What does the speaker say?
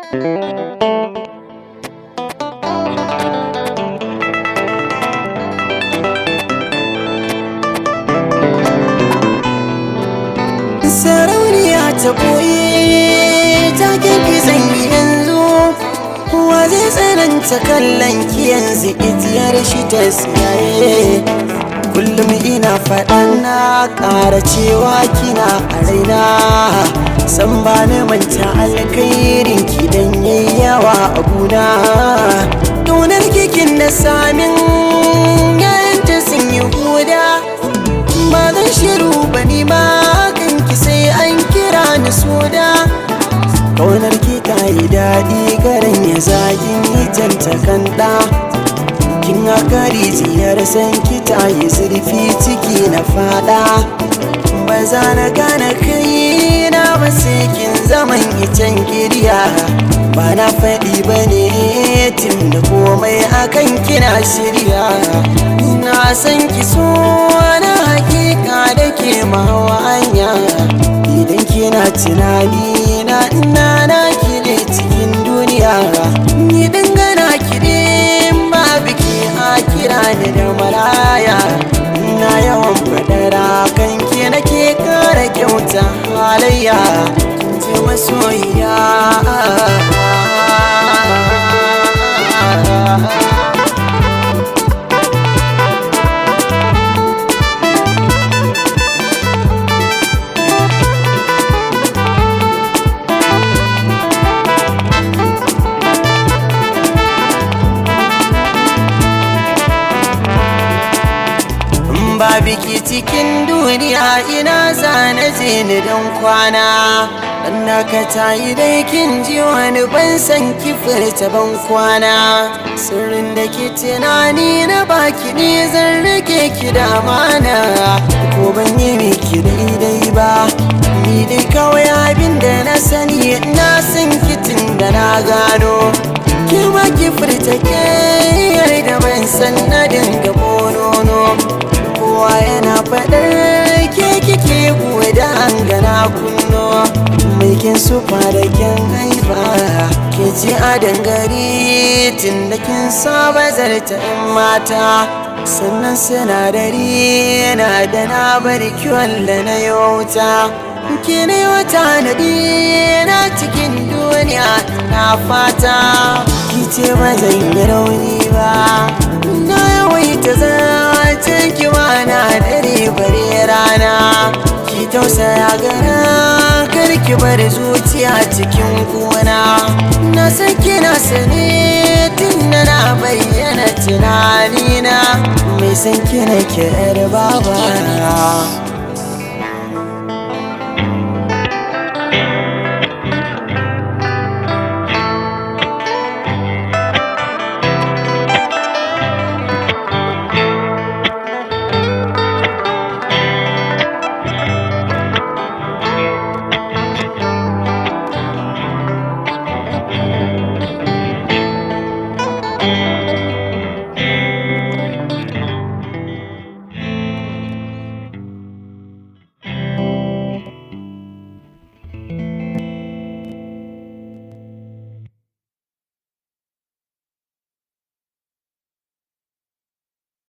sarauniya ta ɓoye ta kirki zanyi yanzu wa zai tsananta kallon ki yanzu itiyar shi ta siyaye kullum ina faɗan na ƙara cewa kina a raina san ba na manta alkhairin ki dan yayi yawa a guna ƙaunar kikin na samin yayanta sun yi huda ba zan shiru ba ni ma kanki sai an kira ni soda ƙaunar ki ta yi daɗi garin ya zagin yi janta kanda kin haka rijiyar san ki ta yi zurfi ciki na fada ba za na gane kai na ba sai kin zaman icen kiriya ba na faɗi ba ne tun da komai akan kina shirya na san ki so na hakika da ke mawa hanya idan kina tunani na ina na ki ne cikin duniya ni dangana ki ne ba biki a kira ni da maraya na yawan fadara kan ki nake kara kyauta halayya kin ji masoyiya ba biki cikin duniya ina zane je ni don kwana dan naka ta yi dai kin ji wani ban san ki furta ban kwana sirrin da ke tunani na baki ne zan rage ki da mana ko ban yi miki daidai ba ni dai kawai abin da na sani na san kitin da na gano ki ma ki furta kai da ban san na dinga bonono kowa yana faɗar ke kike da an gana kunno mai kin sufa da kyan haifa ke ji a dangare tun da kin saba zarta in mata sannan sinadari yana da na bari kiwon da na yauta ke ne wata naɗi na cikin duniya na fata ki ce ba zan yi rauni ba na yawaita zancen ki na dare bare rana ki tausaya gara kar ki bar zuciya cikin kuna na san kina sane tun da na bayyana tunanina mai san kina ki yar baba